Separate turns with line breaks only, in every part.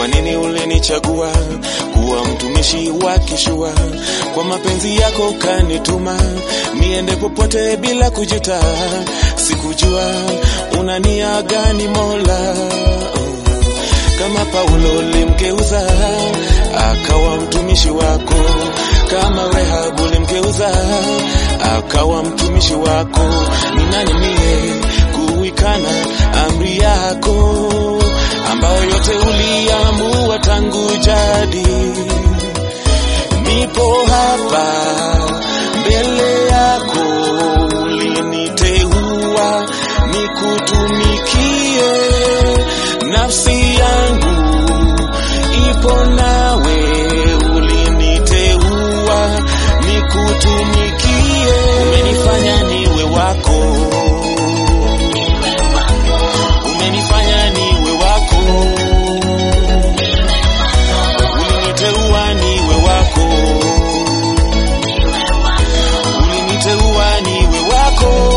kwa nini ulinichagua kuwa mtumishi wa kishua? Kwa mapenzi yako kanituma niende popote bila kujuta. Sikujua una nia gani Mola, kama Paulo ulimgeuza akawa mtumishi wako, kama Rehabu ulimgeuza akawa mtumishi wako. Ni nani mie kuikana amri yako ambayo yote uliamua tangu jadi? Nipo hapa mbele yako, uliniteua nikutumikie, nafsi yangu ipo nawe, uliniteua nikutumikie, umenifanya niwe wako, umenifanya niwe wako, uliniteua niwe wako, uliniteua niwe wako.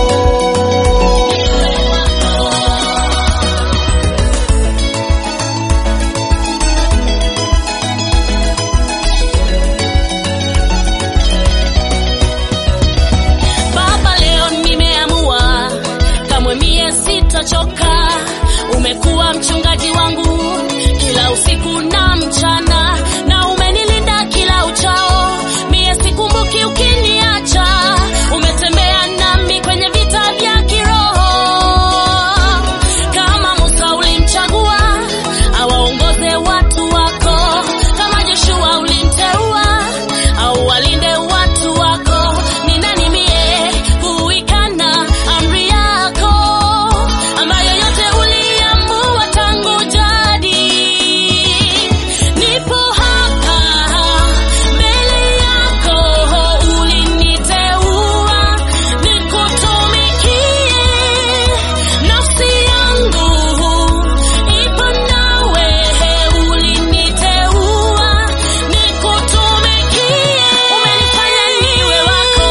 Baba, leo nimeamua kamwe mie sitachoka. Umekuwa mchungaji wangu kila usiku na mchana, na umenilinda kila uchao. Mie sikumbuki ukiniacha, umetembea nami kwenye vita vya kiroho. Kama Musa ulimchagua awaongoze watu wako, kama Joshua ulimteua au walinde watu wako. Ni nani mie kuikana amri yako ambayo yote uliamua tangu jadi? Nipo hapa mbele yako, uliniteua nikutumikie, nafsi yangu ipo nawe, uliniteua nikutumikie, umenifanya niwe wako,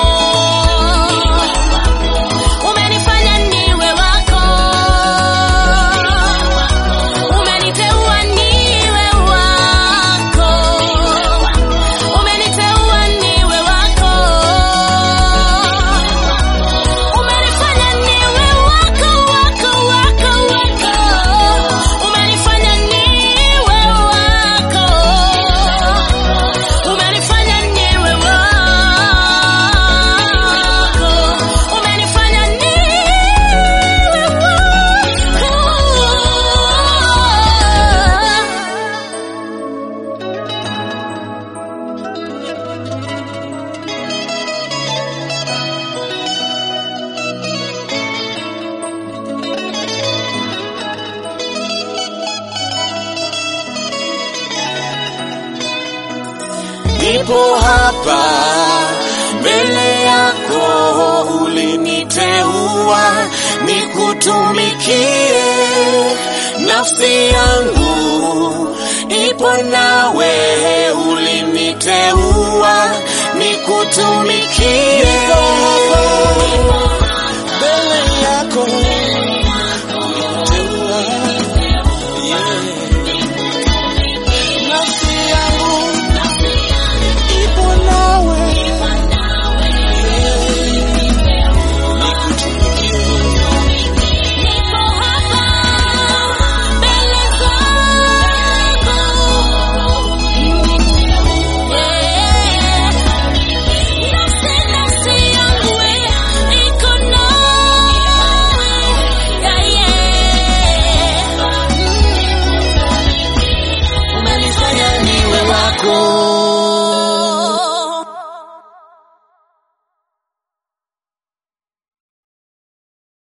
umenifanya niwe wako, umeniteua niwe wako, umeniteua niwe wako, umenifanya niwe wako, wako, wako, wako, umenifanya niwe wako, umenifanya niwe wako, umenifanya niwe wako.
Nipo hapa mbele yako, uliniteua nikutumikie, nafsi yangu ipo nawe, uliniteua nikutumikie,